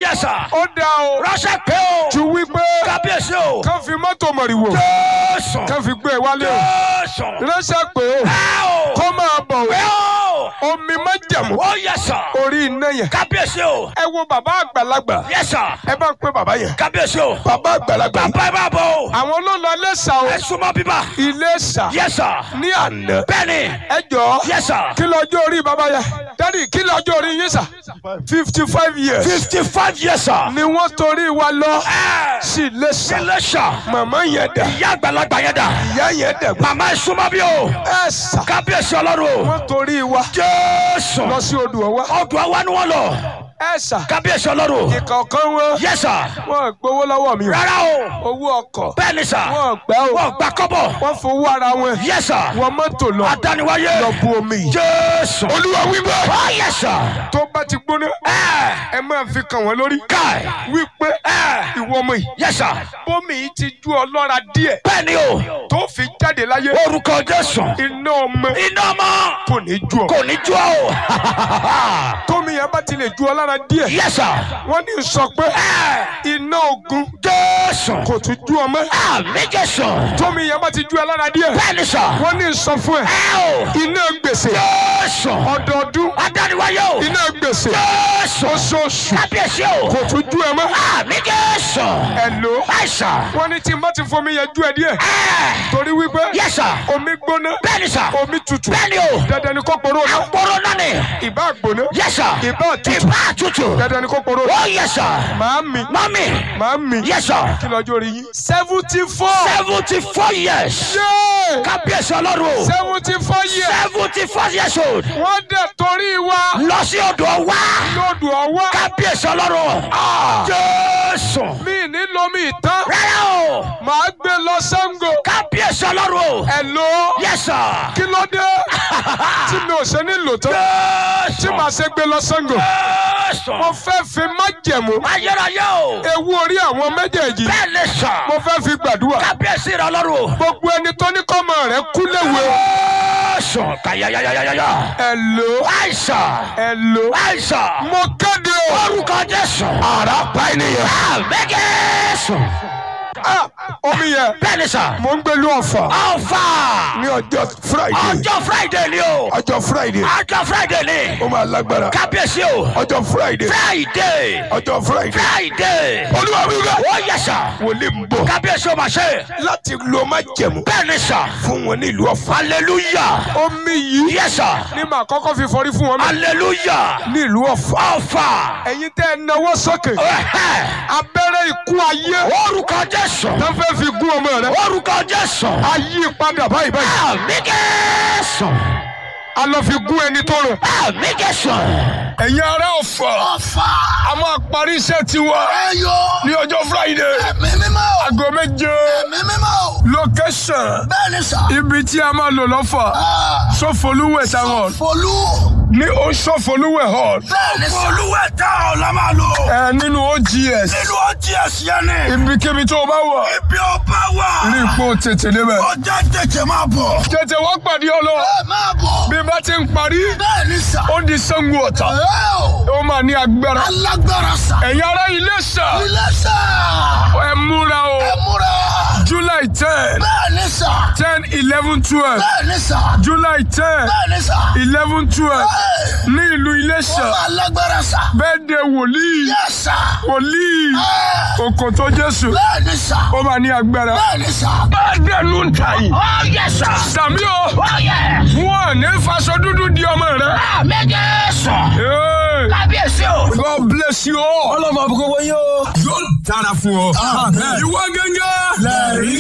yes sir. ó dá o ránṣẹ́ pé o. ju wípé kábíyèsí o. kán fi mọ́tò mọ̀rìwò jésù. kán fi gbé e wálé o jésù. ránṣẹ́ pé o ẹ o. kó máa bọ̀ pé o o. omi májẹ̀mú ó yes sir. orí iná yẹn kábíyèsí o. ẹ wo bàbá àgbàlagbà yes sir. ẹ bá ń pè bàbá yẹn kábíyèsí o. bàbá àgbàlagbà bàbá ẹ bá bọ̀ o. àwọn ló lọ lẹ́sà o ẹ súnmọ́ bíbá. Iléṣà yes sir. ní àná bẹ́ẹ̀ni. ẹ jọ yes sir. kí lọ́jọ́ orí bàbá yẹn dádì kí lọ́jọ́ orí yín sà fifty five years fifty five years sir. ni wọ́n torí wa lọ ẹ sí Iléṣà Iléṣà. màmá yẹn dà ìyá àgbàlagbà yẹn dà. ìyá yẹn dà màmá ẹ súnmọ́ bí o. ẹ sà kábíyèsí ọlọ́run o. wọ́n torí wa jésù. lọ sí odò ọwá ọdún àwa ni wọ́n lọ. ẹ sà kábíyèsí ọlọ́run. ìkọ̀ọ̀kan wọn yes sir. wọ́n gbowó lọ́wọ́ mi o rárá o. owó ọkọ̀ bẹ́ẹ̀ni sà. wọ́n gbà o wọ́n gba kọ́bọ̀. wọ́n fowó ara wọn yes sir. wọ́n mọ́tò lọ adániwáyé. lọ bu omi yìí jésù. olúwa wípé oh yes sir. tó bá ti gbóná ẹ ẹ máa fi kàn wọ́n lórí káì. wípé ẹ ìwọ ọmọ yìí yes sir. bómi yìí ti ju ọlọ́ra díẹ̀ bẹ́ẹ̀ni o. tó fi jáde láyé orúkọ jésù. iná ọmọ iná mọ́. kò ní ju ọ kò ní jó o. tómi yẹn bá ti lè ju ọlọ́ra díẹ̀ yes sir. wọ́n ní sọ pé ẹ iná ogun jésù. kò tún ju ọmọ àmì jésù. tómi yẹn bá ti ju ọlọ́ra díẹ̀ bẹ́ẹ̀ni sà. wọ́n ní sọ fún ẹ ẹ o. iná gbèsè jésù. ọdọọdún adániwáyé o. iná gbèsè jésù. oṣooṣù kábíyèsí o. kò tún ju ẹ mọ́ àmì jésù. ẹ lò ó àìsàn. wọ́n ní tí n bá ti fomi yẹn ju ẹ díẹ̀ ẹ torí wípé yes sir. omi gbóná bẹ́ẹ̀ni sà. omi tutù bẹ́ẹ̀ni o. dandan ni kò poró náà àpòrò náà ni. ìbá gbóná yes sir. ìbá tutù ìbá tutù. dandan ni kò poró ó yes sir. màámi mọ́mì. màámi yes sir. kí lọ́jọ́ orí yín seventy four seventy four years. yéé kábíyèsí ọlọ́run o. seventy four years seventy four years old. wọ́n dẹ̀ torí wa lọ sí odò wá. lódù ọwọ́ kábíyèsí ọlọ́run. jésù. mi ní lomi ìtàn rárá o. màá gbé lọ Ṣàngó kábíyèsí ọlọ́run o. ẹ lò ó yes sir. kí ló dé tí mi ò ṣe ní lò tán tí jésù. màá ṣe gbé lọ Ṣàngó jésù. mo fẹ́ fi májẹ̀mú ayérayé o. ewu orí àwọn méjèèjì bẹ́ẹ̀ ni sà. mo fẹ́ fi gbàdúrà kábíyèsí rẹ ọlọ́run o. gbogbo ẹni tó ní kọ́mọ rẹ̀ kú léwe jésù. kàyàyàyàyàyà. ẹ lò ó àìsàn. ẹ lò ó àìsàn. mo kéde o orúkọ jésù. ara pa ènìyàn. àmì jésù. Ah, omi yẹn bẹ́ẹ̀ ni sà. mo ń gbẹlú ọ̀fà ọ̀fà. ní ọjọ́ friday ọjọ́ friday ni o. ọjọ́ friday ọjọ́ friday ni. ó máa lágbára kábíyèsí o. ọjọ́ friday friday. ọjọ́ friday friday. olúwa mi rẹ ó yẹ sà. wòlíì ń bọ̀ kábíyèsí o máa ṣe. láti lo májẹ̀mú bẹ́ẹ̀ ni sà. fún wọn ní ìlú ọ̀fà hallelujah. omi yìí yes sir. ní màá kọ́kọ́ fi fọrí fún wọn mẹ́ hallelujah. ní ìlú ọ̀fà ọ̀fà. ẹ̀yin tẹ́ ẹ náwó sókè Ẹ̀hẹ́. abẹ́rẹ́ ikú ayé orúkọ jésù. tó fẹ́ fi gún ọmọ rẹ orúkọ jésù. ayé padà báyìí báyìí àmì jésù. a lọ fi gún ẹni tó rùn. àmì jésù. ẹ̀yin ará ọ̀fà ọ̀fà. a máa parí iṣẹ́ tiwa ẹyọ. ní ọjọ́ friday ẹ̀mí mímọ́. aago méje ẹ̀mí mímọ́. location bẹ́ẹ̀ ni sà. ibi tí a máa lò lọ́fà sọfọlúwẹ̀ táwọn folú. ní o sọfọlúwẹ̀ hall bẹ́ẹ̀ ni sà. folúwẹ̀ tá ọ̀ la máa lò. ẹ nínú ogs nínú ọtí ẹ̀sìn ni. ibikíbi tó o bá wà ibi ọba wà. rí ipò tètè débẹ̀ ọjà tètè máa bọ̀. tètè wá pàdé ọlọ ẹ máa bọ̀. bí bá ti ń parí bẹ́ẹ̀ ni sà. ó di Ṣàngó Ọ̀tà ẹ o. ó máa ní agbára alágbára sà. ẹ̀yin ará Iléṣà ilé sà. ẹ múra o ẹ múra. july ten bẹ́ẹ̀ ni sà. ten eleven twelve bẹ́ẹ̀ ni sà. july ten bẹ́ẹ̀ ni sà. eleven twelve ẹ ní ìlú Iléṣà ó alágbára sà. bẹ́ẹ̀ de wòlíì yẹ sà. wòlíì ẹ òkòtó Jésù bẹ́ẹ̀ ni sà. ó máa ní agbára bẹ́ẹ̀ ni sà. bẹ́ẹ̀ dẹnu ń ta yìí ó yẹ sà. sàmí o ó yẹ. wọn ní faṣọ dúdú di ọmọ rẹ. àmì jésù. Hey, kábíyèsí o. God bless you all. ọlọ́mọ àbúkọ́ wọ́n yóò. yóò dára fún ọ. ìwọ gẹ́gẹ́. lẹ́rìí.